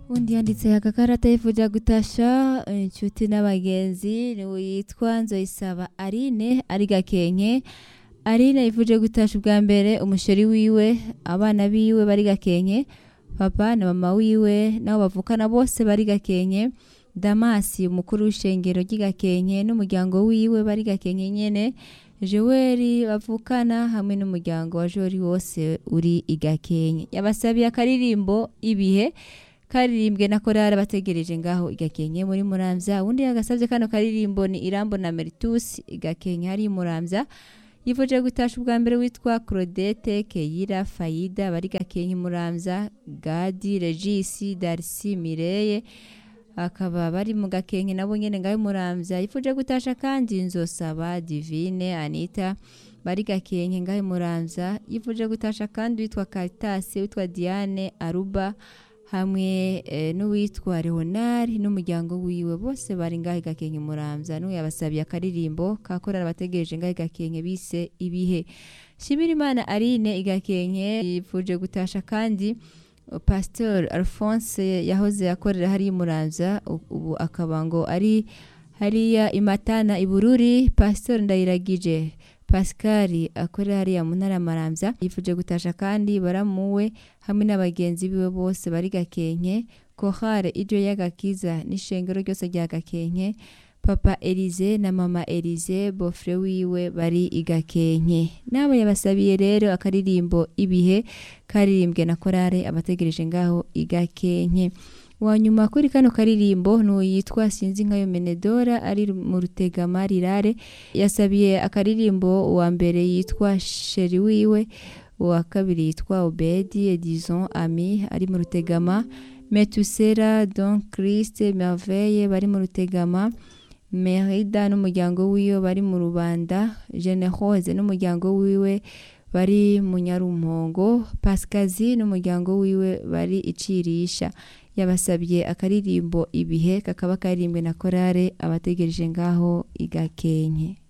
undi yanditse agakarata yifuza gutasha inshuti n'abagenzi niwe yitwa nzoyisaba arine ari gakenke arine yifuje gutasha ubwa mbere umusheri wiwe abana biwe bari gakenke papa na mama wiwe nabo bavukana bose bari gakenke damasi umukuru w'ishengero ry'igakenke n'umuryango wiwe bari gakenke nyene joweli bavukana hamwe n'umuryango wa jori wose uri igakenke yabasabiye akaririmbo ibihe karirimbwe na korari bategereje ngaho igakenke muri muramvya undi yagasavye kano karirimbo ni irambo na meritus igakenke hari muramvya yifuje gutasha ubwa mbere witwa claudette keyira fayida bari gakenke muramvya gadi regisi darisi mireye akaba bari mu gakenke nabo nyene ngaho muramvya yifuje gutasha kandi nzosaba divine anita bari gakenke ngaho muramvya yifuje gutasha kandi witwa Caritas witwa Diane Aruba hamwe e, n'uwitwa Leonard n'umuryango wiwe bose bari ngaho gakenke muramvya n'uwo yabasabiye akaririmbo kakorera bategereje ngaho gakenke bise ibihe Shimirimana Aline igakenke yifuje gutasha kandi Pastor Alphonse yahoze akorera hari muramvya ubu akaba ngo ari hariya imatana ibururi Pastor Ndayiragije Pascal akorera hariya mu ntara maramvya yifuje gutasha kandi baramuwe hamwe n'abagenzi biwe bose bari gakenke kohare ijo y'agakiza n'ishengero ryose rya gakenke papa Elize na mama Elize bofre wiwe bari igakenke nabo yabasabiye rero akaririmbo ibihe karirimbwe na korare abategereje ngaho igakenke wanyuma kuri kano karirimbo n'uyitwa sinzi nkayo menedora ari mu rutegama rirare yasabiye akaririmbo uwa mbere yitwa sheri wiwe uwa kabiri yitwa obedi edison ami ari mu rutegama metusera don christ merveille bari mu rutegama merida n'umuryango wiwe bari mu rubanda generose n'umuryango wiwe bari mu nyarumongo pasikazi n'umuryango wiwe bari icirisha yabasabye akaririmbo ibihe kakaba karirimbwe na korare abategereje ngaho igakenke